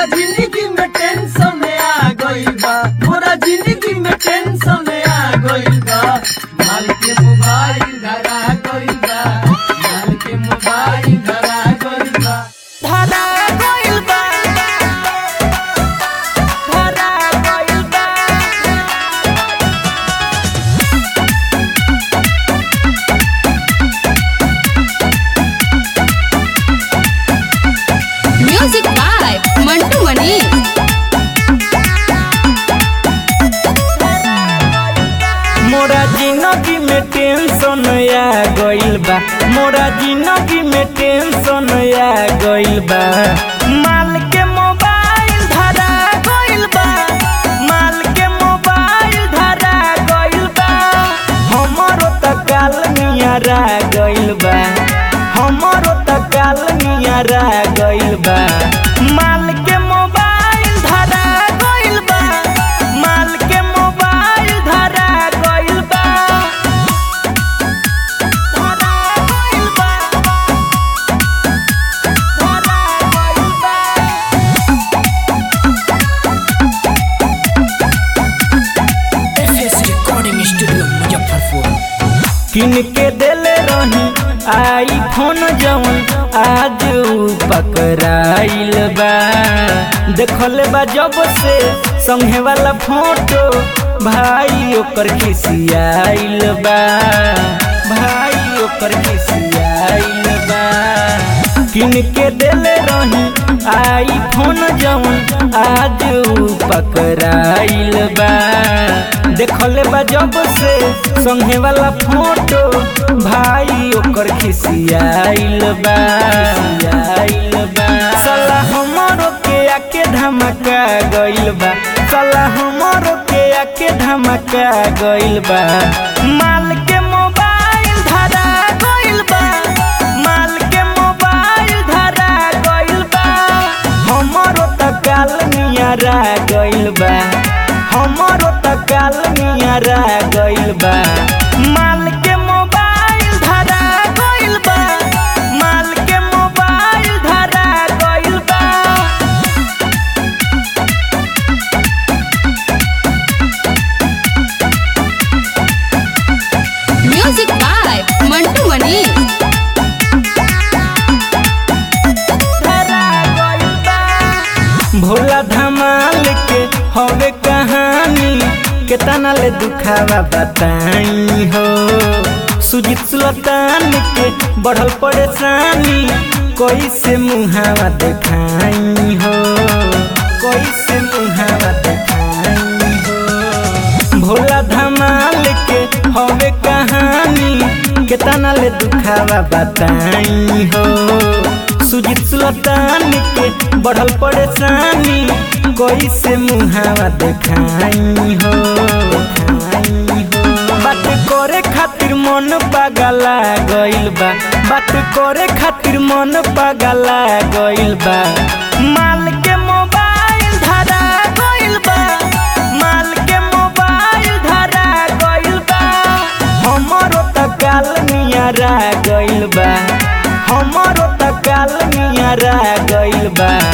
जिंदगी में टेंशन आ गइल बा मोरा जिंदगी में टेंशन आ गइल बा माल के मोबाइल धरा गइल बा माल के मोबाइल धरा गइल बा धरा गइल बा धरा गइल बा म्यूजिक बाय मंटू मनी मोरा जिंदगी में टेंशन आ गइल बा मोरा जिंदगी में टेंशन आ गइल बा माल के मोबाइल धरा गइल बा माल के मोबाइल धरा गइल बा हमरो त काल नियरा गइल बा हमरो त काल नियरा गइल बा माल के मोबाइल धरा गइल बा माल के मोबाइल धरा गइल बा धरा गइल बा धरा गइल बा एफएस रिकॉर्डिंग स्टूडियो मुजफ्फरपुर किन के देले रही आई फोन जवन आज उ पकड़ाइल बा देखल बा जब से संगे वाला फोटो भाई ओकर खिसियाइल बा भाई ओकर खिसियाइल बा किन के देले रही आई फोन जवन आज उ पकड़ाइल बा देखल बा जब से संगे वाला फोटो भाई ओकर खिसियाइल बा खिसियाइल बा साला हमरो के आके धमका गइल बा साला हमरो के आके धमका गइल बा माल के मोबाइल धरा गइल बा माल के मोबाइल धरा गइल बा हमरो त काल नियरा गइल बा हमरो त काल नियरा गइल बा माल के मोबाइल धरा गइल बा माल के मोबाइल धरा गइल बा म्यूजिक बाय मंटू मनी भोला धमाल के हवे कहानी केतना ले दुखावा बताई हो सुजीत सुल्तान के बढ़ल परेशानी कैसे मुहावा देखाई हो कैसे मुहावा देखाई हो भोला धमाल के हवे कहानी केतना ले दुखावा बताई हो सुजीत सुल्तान के बढ़ल परेशानी कैसे मुहावा देखाई हो देखाई हो बात करे खातिर मन पागला गइल बा बात करे खातिर मन पागला गइल बा माल के मोबाइल धरा गइल बा माल के मोबाइल धरा गइल बा हमरो त काल नियरा गइल बा हमरो त काल नियरा गइल बा